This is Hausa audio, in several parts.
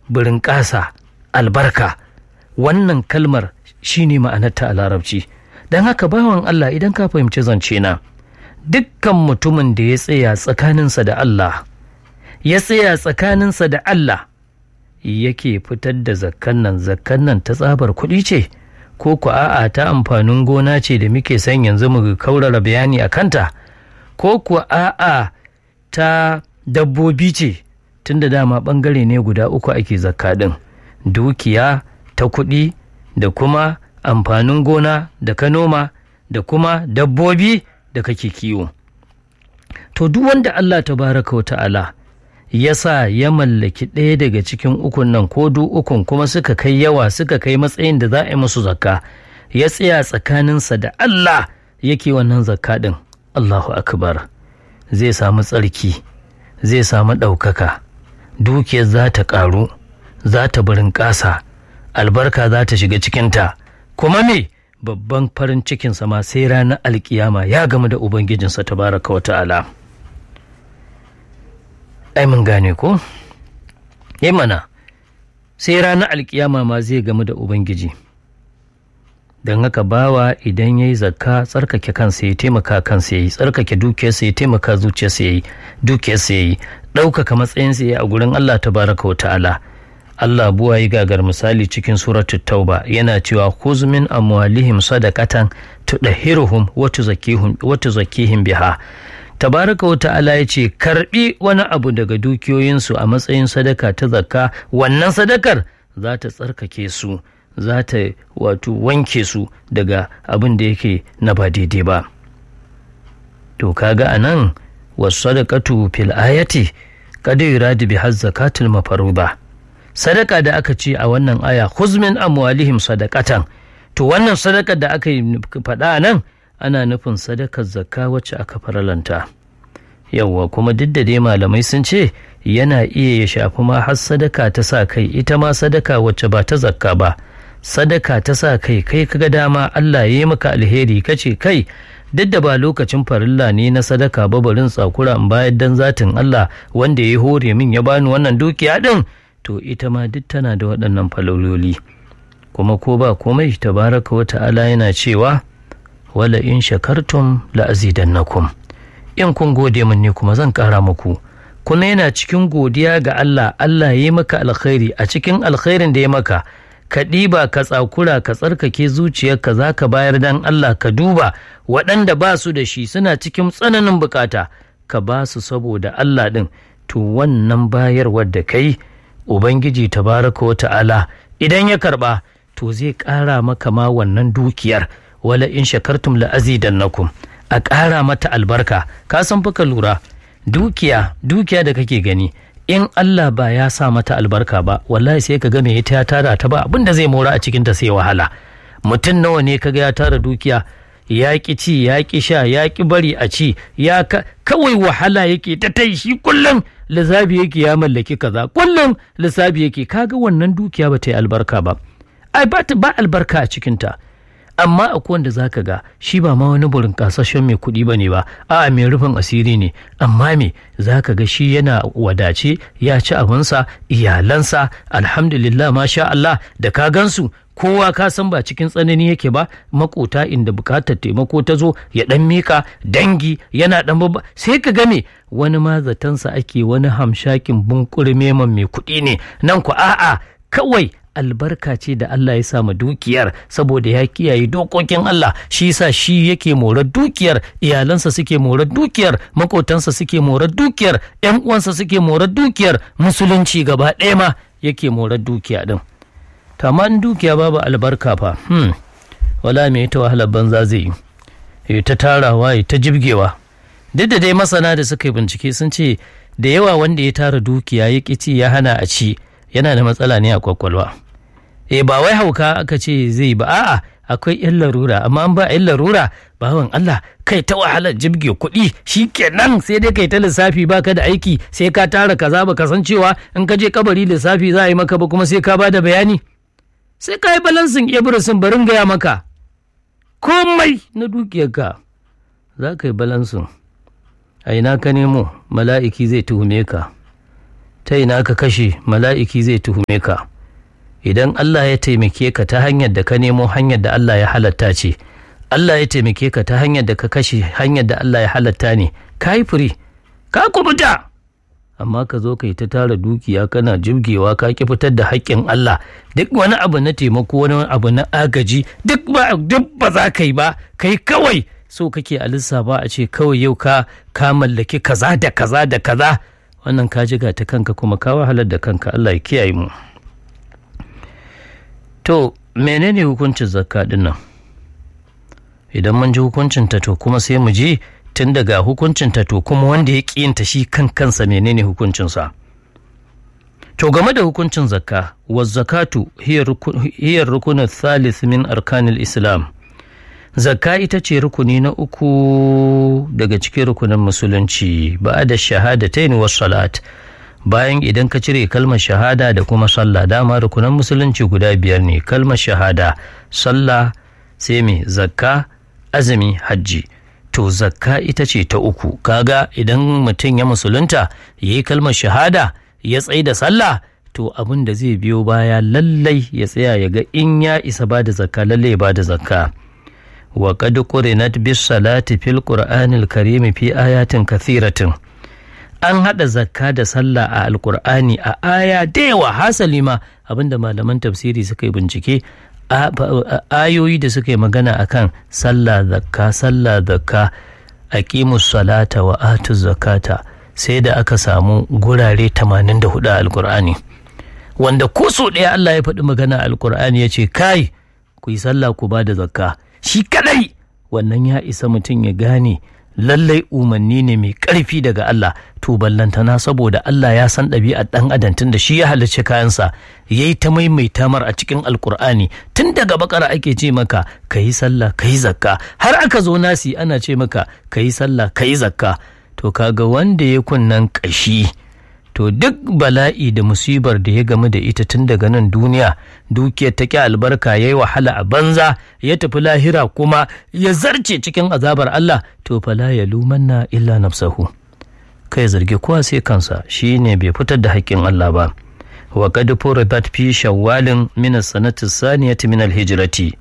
birinƙasa albarka wannan kalmar shine ma'anarta a larabci don haka bawan Allah idan ka fahimci zance na dukkan mutumin da ya tsaya tsakaninsa da Allah ya tsaya tsakaninsa da Allah yake fitar da zakkan nan zakkan nan ta tsabar kuɗi ce ko ku a'a ta amfanin gona ce da muke son yanzu mu kaurara bayani a kanta ko ku a'a ta dabbobi ce tunda dama ɓangare ne guda uku ake zakka ɗin dukiya ta kuɗi da kuma amfanin gona da ka noma da kuma dabbobi da kake kiwo to duk wanda Allah tabaraka wa ta'ala ya sa ya mallaki ɗaya daga cikin ukun nan ko du ukun kuma suka kai yawa suka kai matsayin da za a yi musu zakka ya tsaya tsakaninsa da Allah yake wannan zakka ɗin Allahu akbar zai samu tsarki zai samu ɗaukaka dukiyar za ta ƙaru za ta burin ƙasa albarka za ta shiga cikinta kuma me babban farin cikinsa ma sai ranar alkiyama ya gamu da ubangijinsa tabaraka wa ta'ala ai mun gane ko yi mana sai ranar alkiyama ma zai gamu da ubangiji don haka bawa idan ya yi zakka tsarkake kansa ya taimaka kansa ya yi tsarkake dukiyarsa ya taimaka zuciyarsa ya yi dukiyarsa ya yi ɗaukaka matsayinsa ya yi a gurin allah tabaraka wa ta'ala Allah buwa yi gagar misali cikin suratul tauba yana cewa khuz min amwalihim sadaqatan tudahhiruhum wa tuzakkihim wa tuzakkihim biha tabaraka wa ta'ala ya ce karbi wani abu daga dukiyoyinsu a matsayin sadaka ta zakka wannan sadakar za ta tsarkake su za ta wato wanke su daga abin da yake na ba daidai ba to kaga anan wasu sadaqatu fil ayati qad yuradu bi zakatul mafaruba sadaka da aka ce a wannan aya huzmin amwalihim sadakatan to wannan sadakar da aka yi faɗa nan ana nufin sadakar zakka wacce aka faralanta yawwa kuma duk da dai malamai sun ce yana iya ya shafi ma har sadaka ta sa kai ita ma sadaka wacce ba ta zakka ba sadaka ta sa kai kai kaga dama Allah ya yi maka alheri kace kai duk da ba lokacin farilla ne na sadaka ba barin tsakura in bayar dan zatin Allah wanda ya hore min ya bani wannan dukiya din to ita ma duk tana da waɗannan falololi kuma ko ba komai tabaraka wa ta'ala yana cewa wala in shakartum la azidannakum in kun gode min ne kuma zan ƙara muku kuma yana cikin godiya ga Allah Allah ya yi maka alkhairi a cikin alkhairin da ya maka ka ɗiba ka tsakura ka tsarkake zuciyarka za ka bayar dan Allah ka duba waɗanda ba su da shi suna cikin tsananin bukata ka ba su saboda Allah ɗin to wannan bayarwar da kai Ubangiji tabaraka wa ta'ala idan ya karba to zai ƙara maka ma wannan dukiyar wala in shakartum la azidannakum a ƙara mata albarka ka san fa ka lura dukiya dukiya da kake gani in Allah ba ya sa mata albarka ba wallahi sai ka ga me ita ya tara ta ba abinda zai mora a cikin ta sai wahala mutum nawa ne kaga ya tara dukiya ya ki ci ya ki sha ya ki bari a ci ya kawai wahala yake ta tai shi kullum lissafi yake ya mallaki kaza kullum lissafi yake kaga wannan dukiya ba ta yi albarka ba ai ba ba albarka a cikinta amma akwai wanda zaka ga shi ba ma wani burin kasashen mai kuɗi ba ne ba a'a mai rufin asiri ne amma me zaka ga shi yana wadace ya ci abinsa iyalansa alhamdulillah masha Allah da ka gansu kowa ka san ba cikin tsanani yake ba makota inda bukatar taimako ta zo ya dan mika dangi yana dan babba sai ka game wani ma zatansa ake wani hamshakin bunkuri meman mai kuɗi ne nan ku a'a kawai albarka ce da Allah ya sa ma dukiyar saboda ya kiyaye dokokin Allah shi yasa shi yake morar dukiyar iyalansa suke morar dukiyar makotansa suke morar dukiyar yan uwansa suke morar dukiyar musulunci gaba ɗaya ma yake morar dukiya din in dukiya babu albarka fa hmm. wala me ta wahalar banza zai yi ta tarawa ya ta jibgewa duk da dai masana da suka yi bincike sun ce da yawa wanda ya tara dukiya ya ci ya hana a ci yana da matsala ne a kwakwalwa eh ba wai hauka aka ce zai ba a'a akwai yan larura amma an ba yan larura bawan Allah kai ta wahalar jibge kuɗi kenan sai dai kai ta lissafi baka da aiki sai ka tara kaza baka san cewa in ka je kabari lissafi za a yi maka ba kuma sai ka ba da bayani sai ka yi balansin ibrisin barin gaya maka komai na dukiyarka za ka yi balansin a ina ka nemo mala'iki zai tuhume ka ta ina ka kashe mala'iki zai tuhume ka idan Allah ya taimake ka ta hanyar da ka nemo hanyar da Allah ya halatta ce Allah ya taimake ka ta hanyar da ka kashe hanyar da Allah ya halatta ne ka yi firi ka kubuta amma ka zo ka yi ta tara dukiya kana jibgewa ka ki fitar da haƙƙin Allah duk wani abu na taimako wani abu na agaji duk ba duk ba za ka yi ba kai kawai so kake a lissafa a ce kawai yau ka ka mallaki kaza da kaza da kaza wannan ka jiga ta kanka kuma ka wahalar da kanka Allah ya kiyaye mu to menene hukuncin zakka din nan idan mun ji hukuncin ta to kuma sai mu ji tun daga hukuncin ta to kuma wanda ya ƙiyinta shi kan kansa menene hukuncinsa to game da hukuncin zakka wa zakatu hiya rukunin thalith min arkanil islam zakka ita ce rukuni na uku daga cikin rukunin musulunci ba da shahadatain was salat bayan idan ka cire kalmar shahada da kuma sallah dama rukunan musulunci guda biyar ne kalmar shahada sallah sai mai zakka azumi hajji to zakka ita ce ta uku kaga idan mutum ya musulunta ya yi kalmar shahada ya tsaye da sallah to abin da zai biyo baya lallai ya tsaya ya ga in ya isa ba da zakka lallai ya ba da zakka wa qad qurinat bis salati fil qur'anil karim fi ayatin kathiratin an haɗa zakka da sallah a alkur'ani a aya da yawa hasali ma abinda malaman tafsiri suka yi bincike ayoyi da suka yi magana akan sallah zakka sallah zakka aqimus salata wa atu zakata sai da aka samu gurare 84 a alkur'ani wanda ko so ɗaya Allah ya faɗi magana a alkur'ani ya ce kai ku yi sallah ku ba da zakka shi kadai wannan ya isa mutum ya gane lallai umarni ne mai ƙarfi daga Allah to ballantana saboda Allah ya san ɗabi'ar ɗan adam tun da shi ya halarci kayansa ya yi ta maimaita mar a cikin alkur'ani tun daga bakara ake ce maka ka yi sallah ka yi zakka har aka zo nasi ana ce maka ka yi sallah ka yi zakka to kaga wanda ya kunnan ƙashi to duk bala'i da musibar da ya gamu da ita tun daga nan duniya dukiyar ta ƙi albarka ya yi wahala a banza ya tafi lahira kuma ya zarce cikin azabar Allah to fala ya lumanna illa nafsahu kai zargi kowa sai kansa shi ne bai fitar da haƙƙin Allah ba wa qad furidat fi shawwalin min as-sanati saniyati min al-hijrati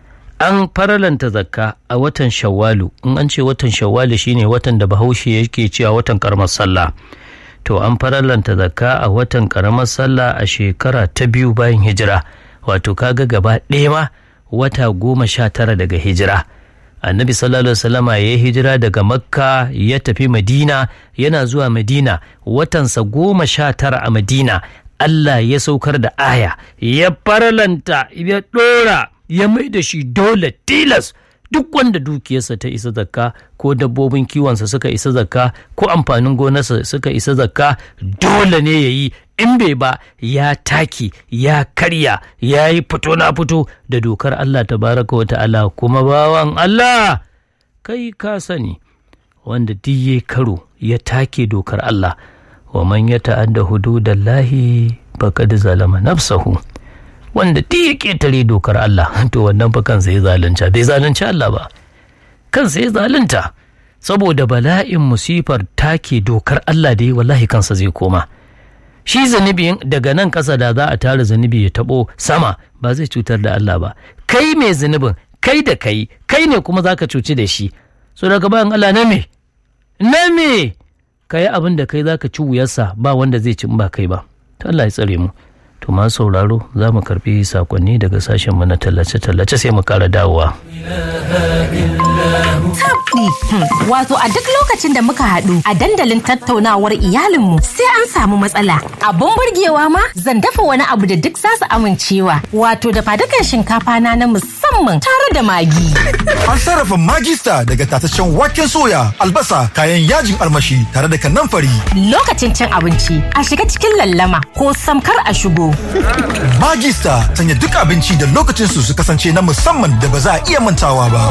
an faralanta zakka a watan shawwalu in an ce watan shawwalu shine watan da bahaushe yake cewa watan karamar sallah to an farallanta zakka a watan karamar sallah a shekara ta biyu bayan hijira wato kaga gaba ɗaya ma wata goma sha tara daga hijira annabi sallallahu alaihi wasallama ya yi hijira daga makka ya tafi madina yana zuwa madina watansa goma sha tara a madina allah ya saukar da aya ya faralanta ya ɗora ya mai da shi dole tilas duk wanda dukiyarsa ta isa zakka ko dabbobin kiwonsa suka isa zakka ko amfanin gonarsa suka isa zakka dole ne ya yi in bai ba ya taki ya karya ya yi fito na fito da dokar Allah tabaraka wa ta'ala kuma bawan Allah kai ka sani wanda duk ya karo ya take dokar Allah wa man ya ta'adda hududallahi faqad zalama nafsahu wanda duk ya ƙetare dokar Allah to wannan fa kansa ya zalunta bai zalunci Allah ba kansa ya zalunta saboda bala'in musifar take dokar Allah da yi wallahi kansa zai koma shi zunubi daga nan ƙasa da za a tara zunubi ya taɓo sama ba zai cutar da Allah ba kai mai zunubin kai da kai kai ne kuma za ka cuci da shi so daga bayan Allah na me na me ka yi abin da kai za ka ci wuyarsa ba wanda zai ci ba kai ba ta Allah ya tsare mu to ma sauraro za mu karbi sakonni daga sashen mu na tallace-tallace sai mu kara dawowa. Tabdi, wato a duk lokacin da muka haɗu a dandalin tattaunawar iyalinmu sai an samu matsala. Abun burgewa ma zan dafa wani abu da duk zasu amincewa. Wato da fadukan shinkafa na na musamman tare da magi. An sarrafa magista daga tataccen waken soya, albasa, kayan yajin almashi tare da kanamfari. Lokacin cin abinci a shiga cikin lallama ko samkar a shigo. Magista sanya duk abinci da lokacin su su kasance na musamman da ba za a iya mantawa ba.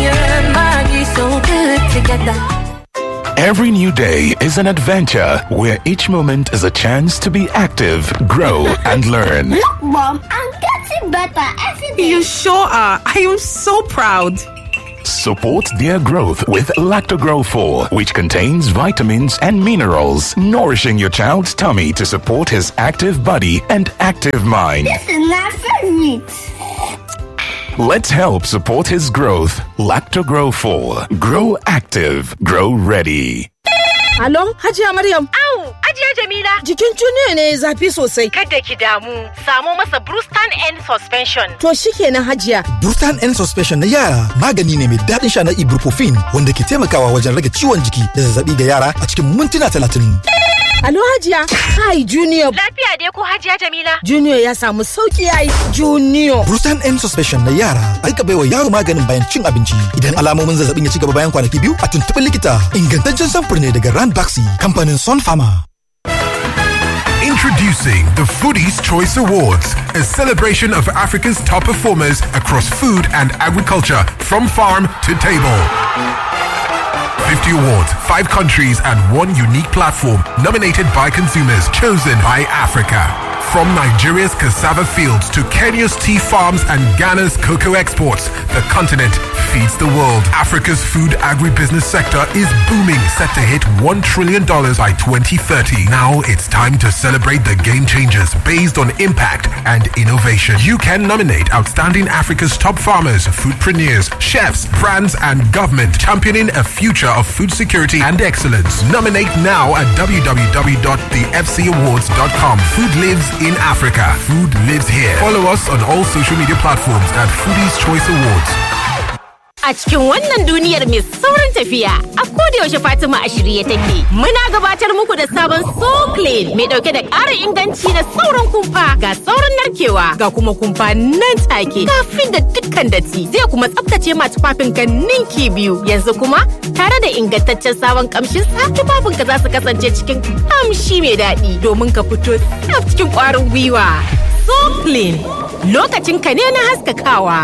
Every new day is an adventure where each moment is a chance to be active, grow, and learn. Look, Mom, I'm getting better every day. You sure are. I am so proud. support their growth with Lactogrow 4, which contains vitamins and minerals, nourishing your child's tummy to support his active body and active mind. This is my favorite. Let's help support his growth. Lactogrow 4. Grow active. Grow ready. Alon, Hajiya Maryam. Au, Hajiya Jamila. Jikin Junior ne zafi sosai. Kada ki damu, samo masa Brewston N Suspension. To shikenan Hajiya. Brewston N Suspension na yara magani ne mai daɗin sha na ibuprofen wanda ke taimakawa wajen rage ciwon jiki da zazzabi ga yara a cikin mintuna talatin. Alo Hajiya. Hi Junior. Lafiya dai ko Hajiya Jamila? Junior ya samu sauki yayi. Junior. Brewston N Suspension na yara aika baiwa yaro maganin bayan cin abinci. Idan alamomin zazzabin ya ci gaba bayan kwanaki biyu a tuntuɓi likita. Ingantaccen samfur ne daga Rand Baxi kamfanin Sun Pharma. Introducing the Foodies Choice Awards, a celebration of Africa's top performers across food and agriculture, from farm to table. 50 awards, 5 countries, and one unique platform nominated by consumers, chosen by Africa. From Nigeria's cassava fields to Kenya's tea farms and Ghana's cocoa exports, the continent feeds the world. Africa's food agribusiness sector is booming, set to hit $1 trillion by 2030. Now it's time to celebrate the game changers based on impact and innovation. You can nominate outstanding Africa's top farmers, foodpreneurs, chefs, brands, and government championing a future of food security and excellence. Nominate now at www.thefcawards.com. Food lives in Africa. Food lives here. Follow us on all social media platforms at Foodies Choice Awards. A cikin wannan duniyar mai saurin tafiya, a yaushe Fatima a shirye take. Muna gabatar muku da sabon So Clean mai dauke da ƙarin inganci da sauran kumfa ga sauran narkewa ga kuma kumfa nan take kafin da dukkan datti zai kuma tsaftace ma tufafin ka ninki biyu. Yanzu kuma tare da ingantaccen sabon kamshin sa tufafin ka za su kasance cikin kamshi mai daɗi domin ka fito tsaf cikin ƙwarin gwiwa. So Clean lokacin ka ne na haskakawa.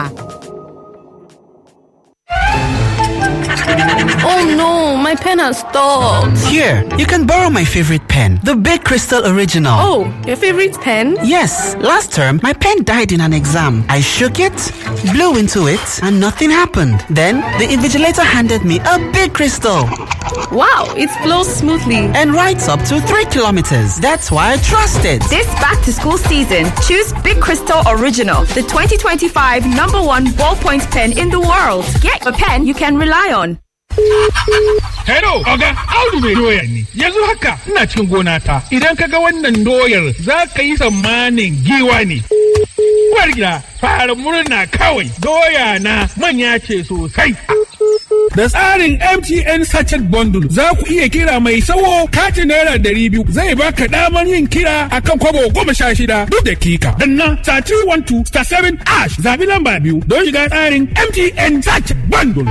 Oh no, my pen has stopped. Here, you can borrow my favorite pen, the Big Crystal Original. Oh, your favorite pen? Yes, last term my pen died in an exam. I shook it, blew into it, and nothing happened. Then the invigilator handed me a big crystal Wow, it flows smoothly. and writes up to three kilometers. That's why I trust it. This back to school season, choose Big Crystal Original, the 2025 number one ballpoint pen in the world. Get a pen you can rely on. Hello, Oga, Audu mai doya ne. Yanzu haka ina cikin gona ta. Idan ka ga wannan doyar za ka yi tsammanin giwa ne. Uwar gida, fara murna kawai. Doya na manya ce sosai. Da tsarin MTN Sachet Bundle za ku iya kira mai sawo katin naira ɗari biyu zai baka damar yin kira akan kwabo goma sha shida duk dakika. Danna star 312 star 7 ash zabi lamba biyu don shiga tsarin MTN Sachet Bundle.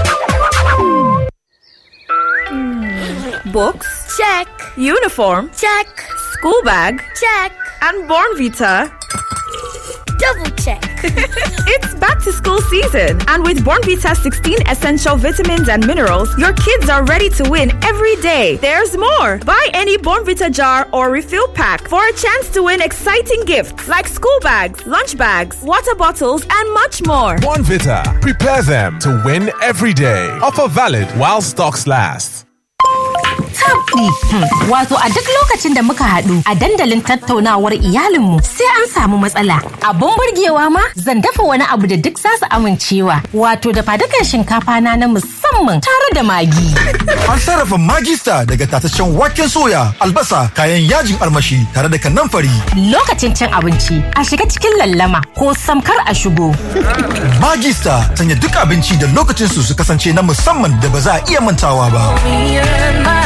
Books? Check. Uniform? Check. School bag? Check. And Born Vita? Double check. It's back to school season, and with Born Vita 16 essential vitamins and minerals, your kids are ready to win every day. There's more. Buy any Born Vita jar or refill pack for a chance to win exciting gifts like school bags, lunch bags, water bottles, and much more. One Vita. Prepare them to win every day. Offer valid while stocks last. tabɗi. Wato a duk lokacin da muka haɗu a dandalin tattaunawar iyalinmu sai an samu matsala. Abun burgewa ma zan dafa wani abu da duk za su amincewa. Wato da fadukan shinkafa na na musamman tare da magi. An sarrafa magista daga tataccen waken soya, albasa, kayan yajin armashi tare da kanamfari. Lokacin cin abinci a shiga cikin lallama ko samkar a shigo. Magista sanya duk abinci da lokacin su su kasance na musamman da ba za a iya mantawa ba.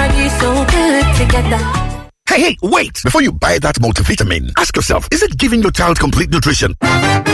Hey, hey, wait! Before you buy that multivitamin, ask yourself, is it giving your child complete nutrition?